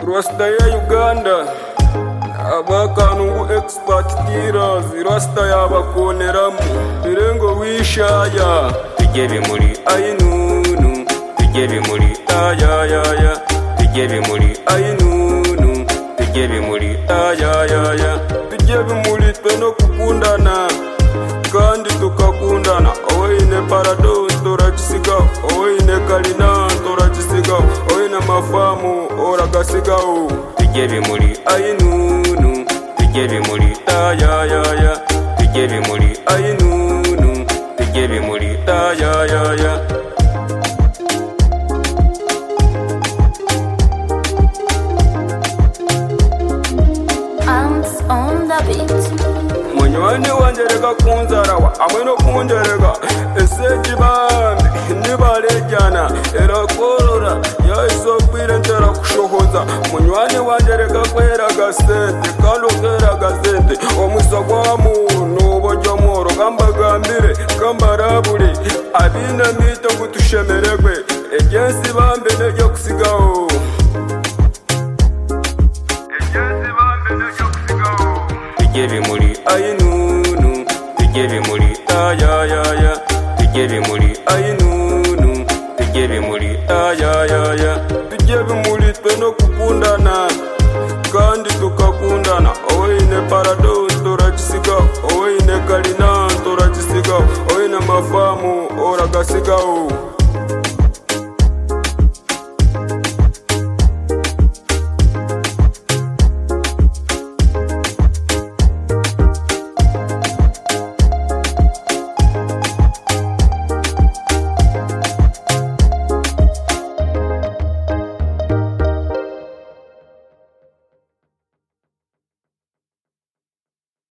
Rasta ya Uganda abakanungu expert tiras rasta yabakoneramo birengo wishaya tujye bimuri ayinunu tujye bimuri ayayaya tujye bimuri ayinunu tujye bimuri ayayaya tujye bimuri twe no kukundana kandi tukakundana oine parados toracisiga oine kalina toracisiga oine mafamu oragasigawo tujye bimuri ayinunu tujye bimuri ayayaya tujye bimuri ayinunu tujye bimuri ayayaya Ants on the beat. munywani wanje reka kunzarawa hamwe no kunjereka ese kibambi nibarejyana irakorora yahise kwira ntera kushohoza munywani wanje reka kwera agasente kandi ukera agasente omusagwa muntu uburyo mworo kambagambire kambaraburi abinamito gutushemeregwe ejensi bambe nejya kusigaho ejensi bambe nejya kusigaho tujye bimuri ayinunu tujye bimuri ayayaya tujye bimuri ayinunu tujye bimuri ayayaya tujye bimuri twe no kukundana kandi tukakundana oine parados toracisiga oine kalina toracisiga oine mafamu oragasigaho